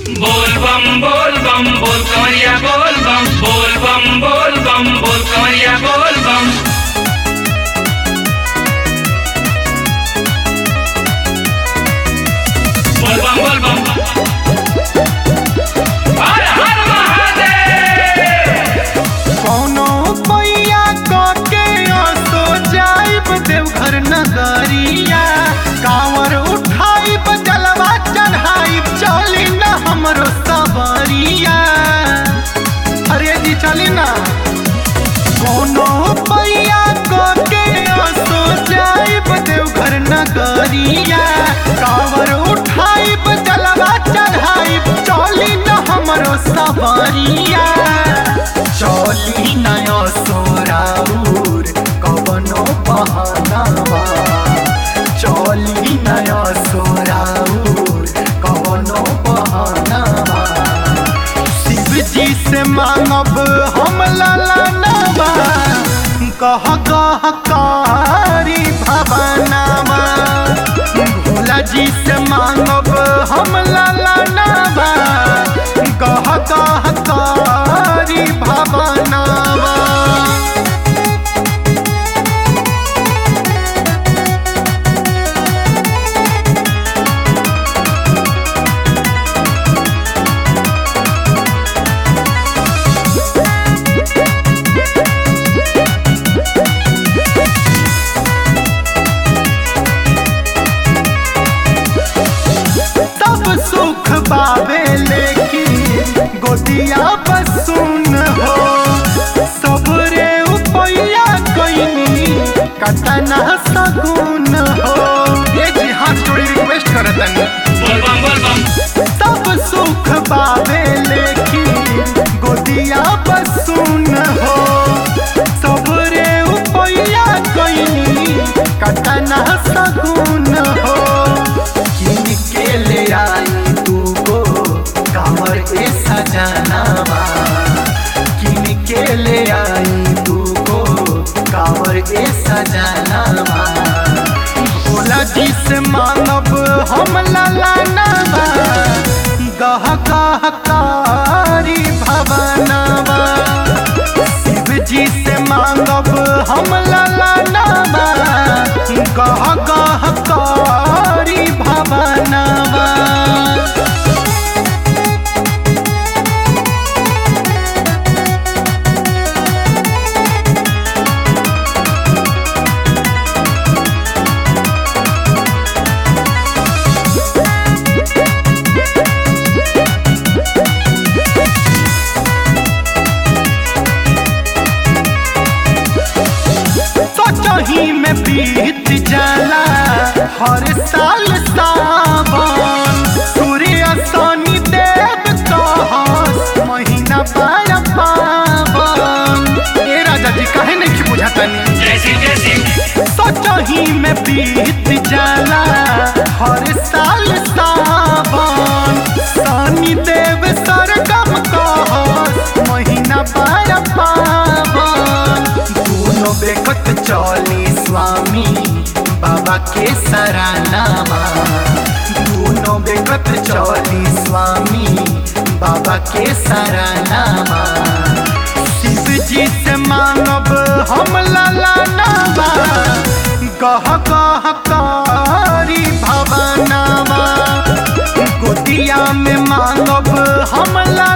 बोल बम बोल बम बोल कमरिया बोल बम बोल बम बोल बम बोल कमरिया बोल बम बोल बम बोल बम हर हर महादेव कौनो पैया के असो जाइब देवघर नगरिया कांवर उठाइब जलवा चढ़ाइब चली न हमरो सबरिया अरे जी चली ना कौनो पैया के असो जाइब देवघर नगरिया कांवर उठाइब जलवा चढ़ाइब चली न हमरो सबरिया चली नया सोराउर कवनो बहानावा चली नया सोराउर कवनो बहानावा शिव जी से मांगब हम ललनवा कह कह कारी भवनवा भोला जी से मांगब हम ललनवा कह कह कारी भवनवा तब सुख बाबे लेकिन गोदिया बसुन हो सबरे उपैया कैनी कतना सगुन हो ये जी हाथ जोड़ी रिक्वेस्ट करतन बोल बम बोल बम तब सुख बाबे लेकिन गोदिया बसुन हो सबरे उपैया कैनी कतना सगुन हो किन के ले आई तू गो कांवर ए सजनावा किन के ले आई तू गो कांवर ए सजनावा भोला जी से मानब हम ललनवा गह गह कारी भवनवा शिव जी से मांगब हम ललनवा गह गह कारी भवनवा सोचही में बीत जाला हर साल सावन सूर्य शनि देव कहस महीना पार पावन ए राजा जी काहे नहीं बुझातनी जय सिंह जय सिंह सोचही में बीत जाला हर साल सावन शनि देव सरगम कहस महीना पार पावन दोनों बेकत चली स्वामी बाबा के सरानामा दोनों बेकत चली स्वामी बाबा के सरानामा शिव जी से मानब हम ललनवा कह कह कारी भवनवा गोदिया में मांगब हम ललनवा